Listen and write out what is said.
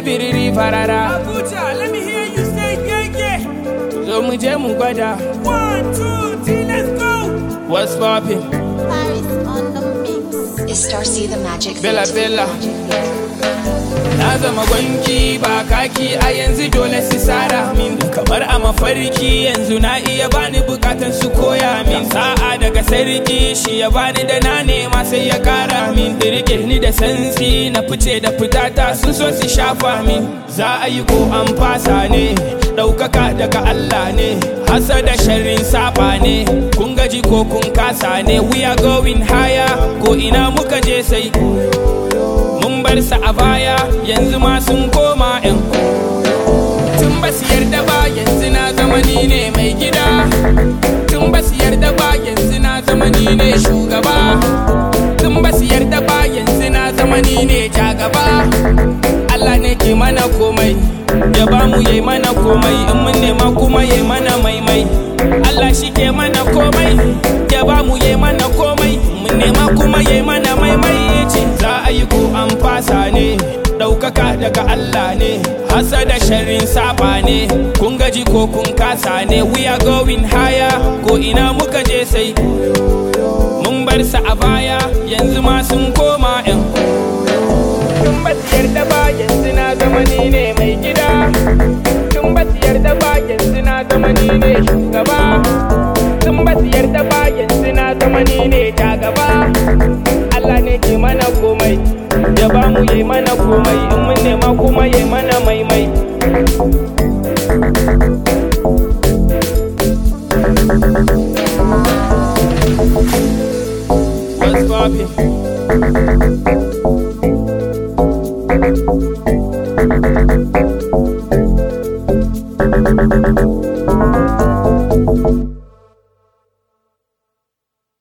biriri farara Abuja, let me hear you say yeah, yeah. zo mu je mu gwada One, two, three, let's go. what's poppin Paris on the mix. Is Starcy the magic? Bella feet? Bella Na zama gwanki ba kaki a yanzu dole su sara min Kamar a mafarki yanzu na iya bani bukatan su koya min Sa'a daga sarki shi ya bani da na nema sai ya kara min Dirke ni da santsi na fice da fitata sun so su shafa min Za a yi ko an fasa ne ɗaukaka daga Allah ne Hasa da sharrin saba ne kun gaji ko kun kasa ne We are going higher ko ina muka je sai mun bar sa a baya yanzu ma sun koma yan tun ba su yarda ba yanzu na zama ni ne mai gida tun ba su yarda ba yanzu na zama ni ne shugaba tun ba su yarda ba yanzu na zama ni ne jagaba Allah ne ke mana komai ya ba mu yi mana komai in mun nema kuma yi mana maimai Allah shi ke mana komai ya ba mu yi mana komai mun nema kuma yi mana maimai ce za a yi ko an fasa ne ɗaukaka daga Allah ne hasa da sharrin saba ne kun gaji ko kun kasa ne we are going higher ko ina muka je sai mun bar sa a baya yanzu ma sun koma yan tun ba su yarda ba yanzu na zama ni ne mai gida tun ba su yarda ba yanzu na zama ni ne shugaba tun ba su yarda ba yanzu na zama ni ne jagaba Allah ne ke mana komai ya ba mu yi mana komai in mun nema kuma yi mana maimai What's poppin'?